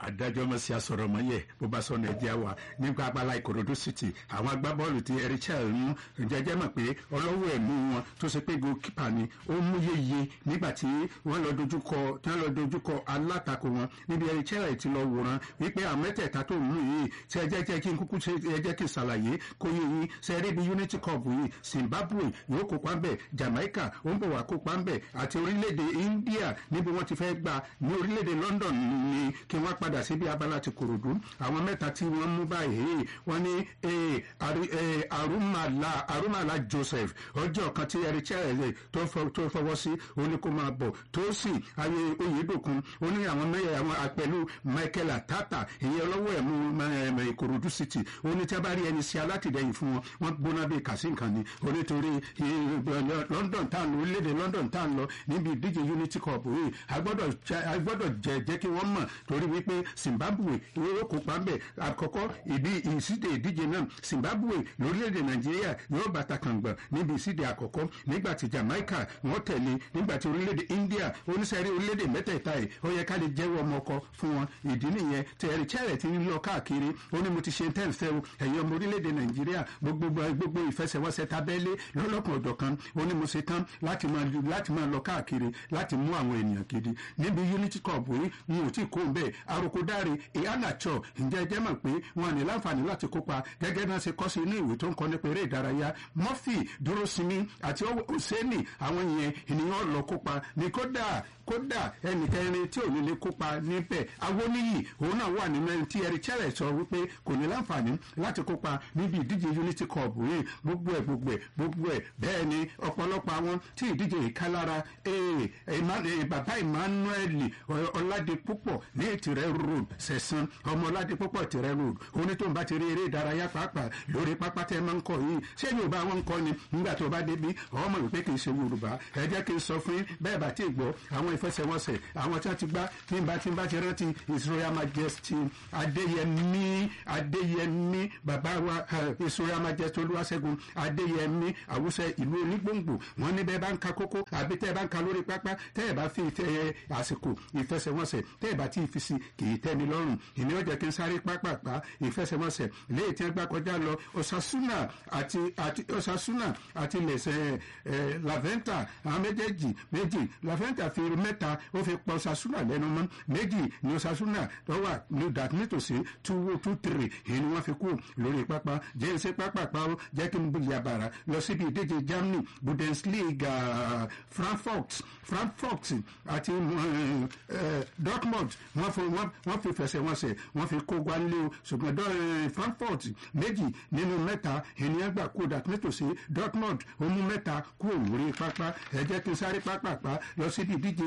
adájọ́ mọ̀ sí asọ̀rọ̀ mọ́ yẹ bó bá sọ nàìjíríà wà nípa abala ìkòròdú city àwọn agbábọ́ọ̀lù ti erichel mú jẹjẹ́ mọ̀ pé ọlọ́wọ́ ẹ̀mú wọn tó ṣe pé goalkeeper ni ó mú yeye nígbà tí wọ́n lọ dojúkọ tí wọ́n lọ dojúkọ alátakò wọn níbi erichel ti lọ wòran wípé àwọn mẹ́tẹ̀ẹ̀ta tó mú yìí tí ẹ jẹ́ kí n kúkú ṣe ẹ jẹ́ kí n ṣàlàyé kó yé yín ṣe eré bí unity cup yìí zimbabwe yóò kópa ń bẹ̀ jamaica ó ń bọ̀ wá kópa ń bẹ̀ àti orílẹ̀-èdè india níbi wọ́n ti fẹ́ gbà ní orílẹ̀-èdè london ni kí wọ́n padà síbi abala ti kòròdú àwọn mẹ́ta tí wọ́n mú báyìí wọ́n ní arumala arumala joseph ọjọ́ kan tí erichel tó fọwọ́ sí ó ní kó máa bọ̀ tó sì ayé oyèdòkun ó ní àwọn mẹ́yẹ àwọn pẹ̀lú michael atata ìyẹn ọlọ́wọ́ ẹ̀ mú ìkòròdú city ó ní tí a bá rí ẹni sí alátìlẹyìn fún wọn wọ́n gbóná bíi kàsí nǹkan ni ó ní torí london tá à ń lọ orílẹ̀-èdè london tá à ń lọ níbi ìdíje unity cup yìí a gbọ́dọ̀ jẹ́ jẹ́ kí wọ́n mọ̀ torí wípé zimbabwe yóò kópa ń bẹ̀ àkọ́kọ́ ìdí ìsíde ìdíje náà zimbabwe lórílẹ̀‐èdè nàìjíríà yóò bàtà kàngbọ̀n níbi ìsíde àkọ́kọ́ nígbà tí jamaica wọ́n tẹ̀lé nígbà tí orílẹ̀‐èdè india oníṣẹ́rí orílẹ̀‐èdè mẹ́tẹ̀ẹ̀ta yìí ó yẹ ká lè jẹ́wọ́ ọmọ ọkọ fún wọn ìdí nìyẹn tí ẹ̀rì chẹ́rẹ̀ ti ń lọ káàkiri ó ní mo ti ṣe tẹ́ ń fẹ́ o ẹ̀yin ọmọ orílẹ̀‐èdè nàìjíríà gbogbo ìfẹsẹ̀wọnsẹ̀ tabẹ́lé lọ́lọ́kan ọ̀dọ̀ kan ó ní mo ṣe tán láti máa lọ káàkiri láti mú àwọn ènìyàn gidi níbi unity cup yìí n ò tí kó bẹ́ẹ̀ arokodare ìhànàchọ ǹjẹ́ ẹ jẹ́ mọ̀ pé wọn ní láǹfààní láti kópa gẹ́gẹ́ náà ṣe kọ́ sí inú ìwé tó ń kọ́ nípa eré ìdárayá murphy dúró sinmi àti hosseini àwọn yẹn ènìyàn lọ kópa ní kódà kódà ẹnìkẹrin tí ò ní lè kópa níbẹ̀ awoniyi òun náà wà nínú ẹni tí ẹrí chẹ́rẹ̀ sọ wípé kò ní láǹfààní láti kópa níbi ìdíje unity cup yìí gbogbo ẹ̀ gbogbo ẹ̀ gbogbo ẹ̀ bẹ́ẹ̀ ni ọ̀pọ̀lọpọ̀ àwọn tí ìdíje yìí ká lára bàbá emmanuel ọ̀làdìpúpọ̀ ní ìtìrẹ́ road sẹ̀sán ọmọ ọ̀làdìpúpọ̀ ìtìrẹ́ road oní tó ń bá ti rí eré ìdárayá pàápàá lórí pápá tẹ́ máa ń kọ yìí ṣé yorùbá wọn ń kọ ni nígbà tó bá débi ọmọ ìpè kì í ṣe yorùbá ẹ jẹ́ kí n sọ fún bẹ́ẹ̀ bá ti gbọ́ àwọn ìfẹsẹ̀wọnsẹ̀ àwọn tí wọ́n ti gbá tí n bá tí n bá ti rántí his royal majesty adéyẹmí adéyẹmí bàbá wa his royal majesty olúwaṣẹ́gun adéyẹmí àwùsẹ ìlú onígbòǹgbò wọn ní bẹ́ẹ̀ bá ń ka kókó àbí tẹ́ ẹ bá ń ka lórí pápá tẹ́ ẹ bá fi àsìkò ìfẹsẹ̀wọnsẹ̀ tẹ́ ẹ bá ti fi si kì í tẹ́ni lọ́rùn ìní ọjà kí n sáré pápápá ìfẹsẹ̀wọnsẹ̀ léyìí tí wọ́n gbá kọjá lọ osasuna àti àti osasuna àti lẹ̀sẹ̀ ẹ̀ laventa àwọn méjèèjì méjì laventa fi mẹ́ta ó fi pa osasuna lẹ́nu mọ́ méjì ní osasuna tó wà ní dat nítòsí two two three èyí ni wọ́n fi kú lórí pápá jẹ́ ṣe pápápá ó jẹ́ kí n bu yàbàrà lọ síbi ìdíje germany bundesliga frankfurt frankfurt àti dortmund wọ́n fi fẹsẹ̀wọnsẹ̀ wọ́n fi kó gbánlé o ṣùgbọ́n frankfurt méjì nínú mẹ́ta ènìyàn gbà kú dat nítòsí dortmund ó mú mẹ́ta kú lórí pápá ẹ jẹ́ kí n sáré pápápá lọ síbi ìdíje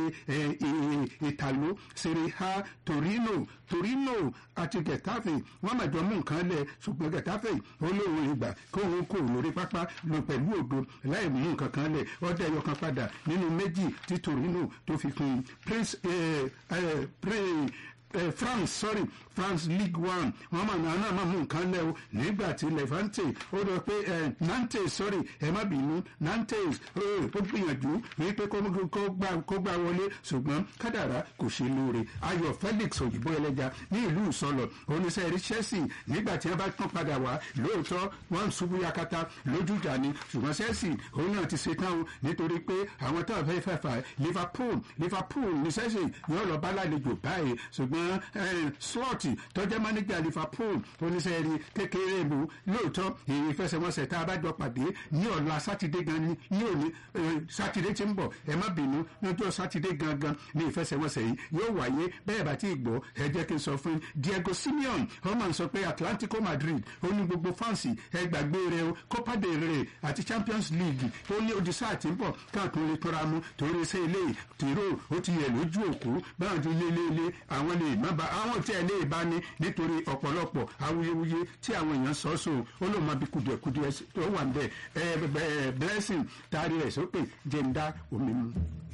ìtàló serie a torino torino àti getafe wọ́n mẹjọ mú nǹkan lẹ ṣùgbọ́n getafe ó lóun ìgbà kó òun kò lórí pápá lọ pẹ̀lú òdo láì mú nǹkan kan lẹ ọdẹ ẹyọ kan padà nínú méjì tí torino tó fi kún prince prince eh, france sorry france league one wọn máa náà náà máa mú nǹkan lẹ o nígbà tí levante ó lọ pé nantes sorry ẹ má bínú nantes ó gbìyànjú wípé kó gbà wọlé ṣùgbọ́n kádàrá kò ṣe lóore ayọ̀ felix òyìnbó ẹlẹ́ja ní ìlú ìsọlọ̀ oníṣẹ́ rí chelsea nígbà tí wọ́n bá tán padà wá lóòótọ́ wọ́n ń ṣubú yakata lójújà ni ṣùgbọ́n chelsea òun náà ti ṣetán o nítorí pé àwọn tó fẹ́ fẹ́ fà liverpool liverpool ní chelsea yóò lọ bá lálejò báyìí ṣùgbọ́n slot tọ́jẹ́ mánéjà liverpool oníṣẹ́ rí kékeré ìlú lóòótọ́ èyí fẹsẹ̀wọnsẹ̀ tá a bá jọ pàdé ní ọ̀la sátidé gan ni ní òní sátidé tí ń bọ̀ ẹ má bínú lọ́jọ́ sátidé gangan ní ìfẹsẹ̀wọnsẹ̀ yìí yóò wáyé bẹ́ẹ̀ bá ti gbọ́ ẹ jẹ́ kí n sọ fún diego simeon ọmọ sọ pé atlantico madrid ó ní gbogbo fáǹsì ẹ gbàgbé rẹ o copa del rey àti champions league ó ní odi sáà tí ń bọ̀ káàkiri lè tọ́ra mu torí ṣe ilé tìró ó ti yẹ lójú òkú báwọn ti lé lé lé àwọn lè má ba àwọn tí ẹ lè bá ní nítorí ọ̀pọ̀lọpọ̀ awuyewuye tí àwọn èèyàn sọ so ó lóun máa bí kùdìẹ̀kùdìẹ̀ tó wà ń bẹ̀ ẹ blessing taari rẹ̀ sókè jẹ́ ń dá omi mu.